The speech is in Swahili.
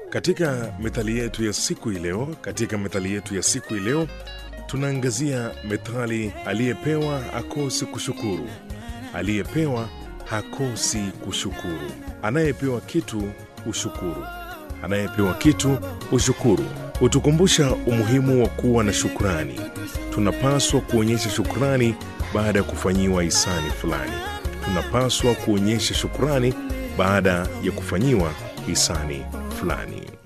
Katika methali yetu ya siku hii leo, katika methali yetu ya siku hii leo tunaangazia methali aliyepewa akosi kushukuru. Aliyepewa hakosi kushukuru. Anayepewa kitu ushukuru. Anayepewa kitu ushukuru. Hutukumbusha umuhimu wa kuwa na shukrani. Tunapaswa kuonyesha shukrani baada ya kufanyiwa hisani fulani. Tunapaswa kuonyesha shukrani baada ya kufanyiwa hisani fulani.